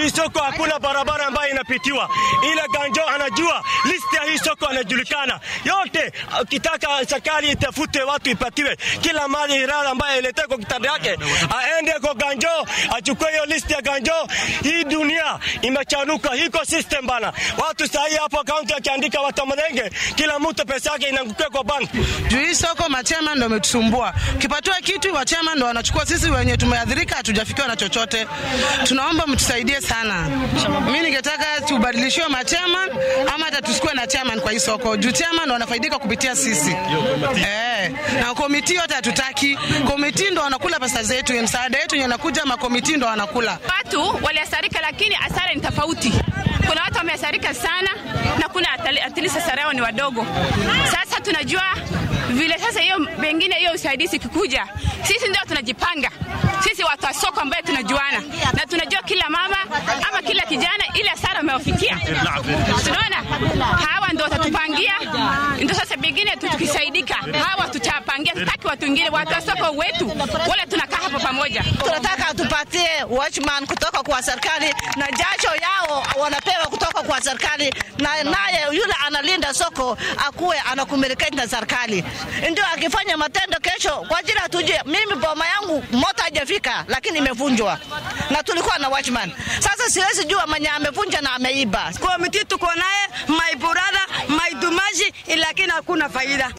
Hii soko hakuna barabara ambayo inapitiwa, ila Ganjo anajua listi ya hii soko anajulikana yote. Ukitaka serikali itafute watu ipatiwe kila mali hirara ambayo iletee kwa kitanda yake, aende kwa Ganjo achukue hiyo listi ya Ganjo. Hii dunia imechanuka, hiko system bana. Watu sahii hapo kaunti akiandika watamlenge, kila mtu pesa yake inaangukia kwa banki. Juu hii soko machema ndo umetusumbua. Ukipatiwa kitu wachema ndo wanachukua, sisi wenye tumeadhirika hatujafikiwa na chochote. Tunaomba mtusaidie sana. Mi ningetaka tubadilishiwe machairman ama hata tusikuwe na chairman kwa hii soko, juu chairman ndo wanafaidika kupitia sisi eh, na komiti yote hatutaki. Komiti ndo wanakula pesa zetu, msaada yetu yenye nakuja, makomiti ndo wanakula. Watu waliasarika, lakini asara ni tofauti. Kuna watu wameasarika sana na kuna atilisi asara yao ni wadogo. Sasa tunajua vile sasa hiyo pengine hiyo usaidizi kikuja, sisi ndio tunajipanga sisi watu wa soko ambaye tunajuana na tunajua kila mama ama kila kijana ile hasara amewafikia. Tunaona hawa ndio watatupangia, ndio sasa pengine tukisaidika, hawa tutapangia. Tutaki watu wengine, watu wa soko wetu wale tunakaa hapo pamoja. Tunataka tupatie watchman kutoka kwa serikali na jasho yao wanapewa kutoka kwa serikali, na naye yule analinda soko akuwe anakumilikana na serikali, ndio akifanya matendo kesho kwa ajili atujue. Mimi boma yangu moto haijafika, lakini imevunjwa na tulikuwa na watchman. Sasa siwezi jua mwenye amevunja na ameiba. Komiti tuko naye my brother my dumaji, lakini hakuna faida.